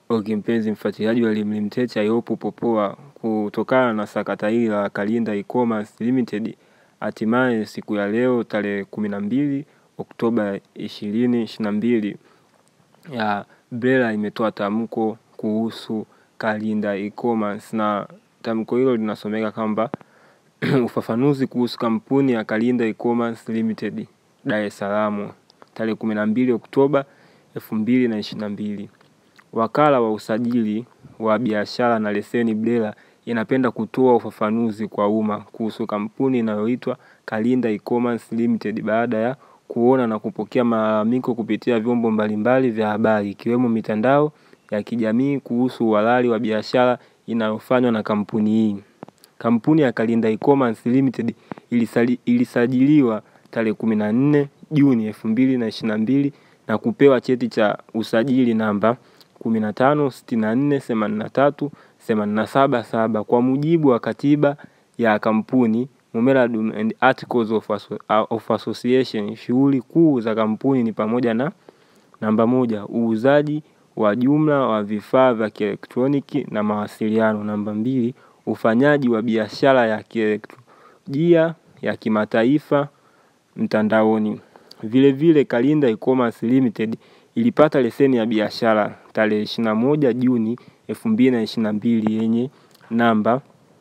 Okay, mpenzi mfuatiliaji wa Elim Limited, I hope upo poa. Kutokana na sakata hili la Kalinda E-commerce Limited, hatimaye siku ya leo tarehe kumi na mbili Oktoba ishirini ishirini na mbili ya BRELA imetoa tamko kuhusu Kalinda E-commerce na tamko hilo linasomeka kwamba ufafanuzi kuhusu kampuni ya Kalinda E-commerce Limited Dar es Salaam tarehe kumi na mbili Oktoba elfu mbili na ishirini na mbili. Wakala wa usajili wa biashara na leseni BRELA inapenda kutoa ufafanuzi kwa umma kuhusu kampuni inayoitwa Kalinda E-commerce Limited baada ya kuona na kupokea malalamiko kupitia vyombo mbalimbali vya habari ikiwemo mitandao ya kijamii kuhusu uhalali wa biashara inayofanywa na kampuni hii. Kampuni ya Kalinda E-commerce Limited ilisali, ilisajiliwa tarehe kumi na nne Juni elfu mbili na ishirini na mbili na kupewa cheti cha usajili namba kumi na tano sitini na nne themanini na tatu themanini na saba saba kwa mujibu wa katiba ya kampuni Memorandum and Articles of, Asso of Association. Shughuli kuu za kampuni ni pamoja na namba moja, uuzaji wa jumla wa vifaa vya kielektroniki na mawasiliano. Namba mbili, ufanyaji wa biashara ya kielektroniki ya kimataifa mtandaoni. Vile vile Kalinda E-commerce Limited ilipata leseni ya biashara tarehe 21 Juni 2022 yenye namba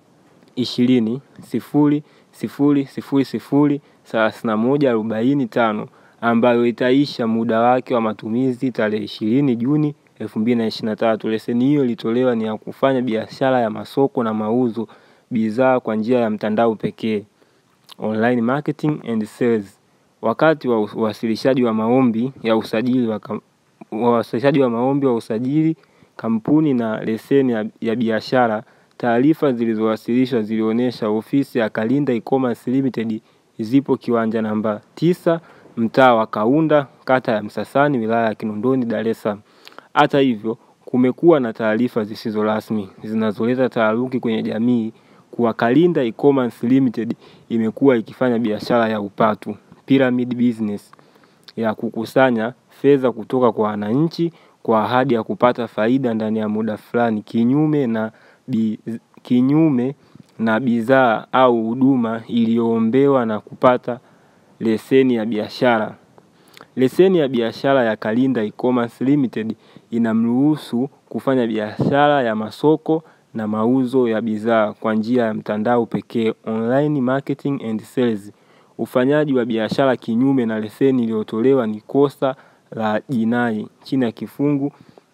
20 0 0 0 0 3145 ambayo itaisha muda wake wa matumizi tarehe 20 Juni 2023. Leseni hiyo ilitolewa ni ya kufanya biashara ya masoko na mauzo bidhaa kwa njia ya mtandao pekee, online marketing and sales. Wakati wa uwasilishaji wa maombi ya usajili wa wawasilishaji wa maombi wa usajili kampuni na leseni ya, ya biashara, taarifa zilizowasilishwa zilionyesha ofisi ya Kalinda E-commerce Limited zipo kiwanja namba tisa mtaa wa Kaunda kata ya Msasani wilaya ya Kinondoni Dar es Salaam. Hata hivyo, kumekuwa na taarifa zisizo rasmi zinazoleta taharuki kwenye jamii kuwa Kalinda E-commerce Limited imekuwa ikifanya biashara ya upatu pyramid business ya kukusanya fedha kutoka kwa wananchi kwa ahadi ya kupata faida ndani ya muda fulani, kinyume na bi, kinyume na bidhaa au huduma iliyoombewa na kupata leseni ya biashara. Leseni ya biashara ya Kalinda E-commerce Limited inamruhusu kufanya biashara ya masoko na mauzo ya bidhaa kwa njia ya mtandao pekee, online marketing and sales. Ufanyaji wa biashara kinyume na leseni iliyotolewa ni kosa la jinai chini ya kifungu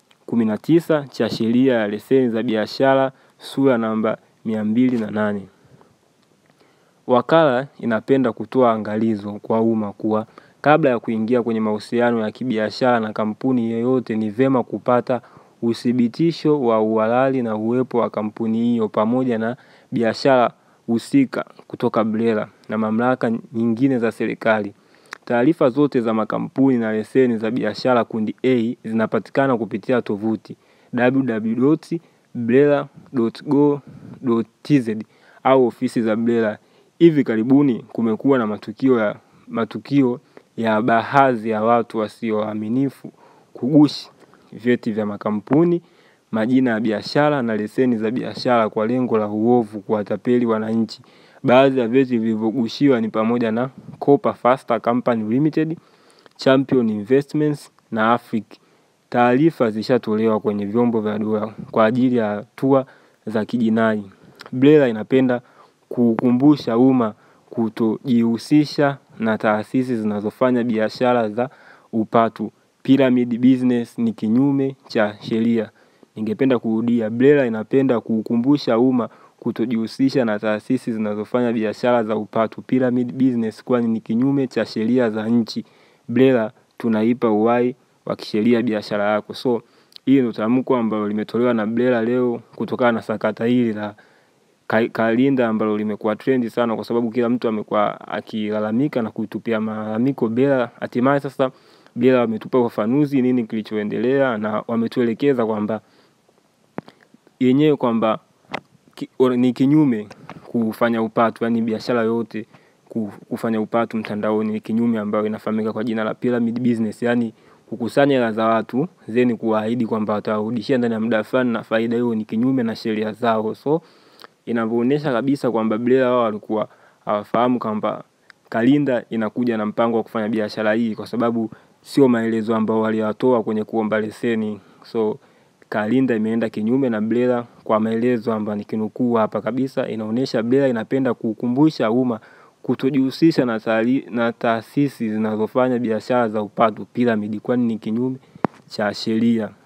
19 cha sheria ya leseni za biashara sura namba 208. Wakala inapenda kutoa angalizo kwa umma kuwa kabla ya kuingia kwenye mahusiano ya kibiashara na kampuni yoyote, ni vema kupata uthibitisho wa uhalali na uwepo wa kampuni hiyo pamoja na biashara husika kutoka BRELA na mamlaka nyingine za serikali. Taarifa zote za makampuni na leseni za biashara kundi A zinapatikana kupitia tovuti www.brela.go.tz au ofisi za BRELA. Hivi karibuni kumekuwa na matukio ya matukio ya baadhi ya watu wasio waaminifu kugushi vyeti vya makampuni, majina ya biashara na leseni za biashara kwa lengo la uovu, kuwatapeli wananchi. Baadhi ya vyeti vilivyogushiwa ni pamoja na Copa Faster Company Limited, Champion Investments na Afric. Taarifa zishatolewa kwenye vyombo vya dola kwa ajili ya hatua za kijinai. BRELA inapenda kukumbusha umma kutojihusisha na taasisi zinazofanya biashara za upatu. Pyramid business ni kinyume cha sheria. Ningependa kurudia, BRELA inapenda kukumbusha umma kutojihusisha na taasisi zinazofanya biashara za upatu pyramid business, kwani ni kinyume cha sheria za nchi. BRELA tunaipa uhai wa kisheria biashara yako. So hii ndio tamko ambalo limetolewa na BRELA leo kutokana na sakata hili la Kalinda ambalo limekuwa trendi sana, kwa sababu kila mtu amekuwa akilalamika na kutupia malalamiko BRELA. Hatimaye sasa BRELA wametupa ufafanuzi nini kilichoendelea, na wametuelekeza kwamba yenyewe kwamba ki, ni kinyume kufanya upatu, yani biashara yote kufanya upatu mtandaoni ni kinyume, ambayo inafahamika kwa jina la pyramid business, yani kukusanya hela za watu then kuahidi kwamba watawarudishia ndani ya muda fulani na faida hiyo ni kinyume na sheria zao. So inavyoonyesha kabisa kwamba BRELA wao walikuwa hawafahamu kwamba Kalinda inakuja na mpango wa kufanya biashara hii kwa sababu sio maelezo ambayo waliyatoa kwenye kuomba leseni. So Kalinda imeenda kinyume na BRELA kwa maelezo ambayo nikinukuu hapa kabisa inaonyesha BRELA inapenda kukumbusha umma kutojihusisha na, na taasisi zinazofanya biashara za upatu piramidi kwani ni kinyume cha sheria.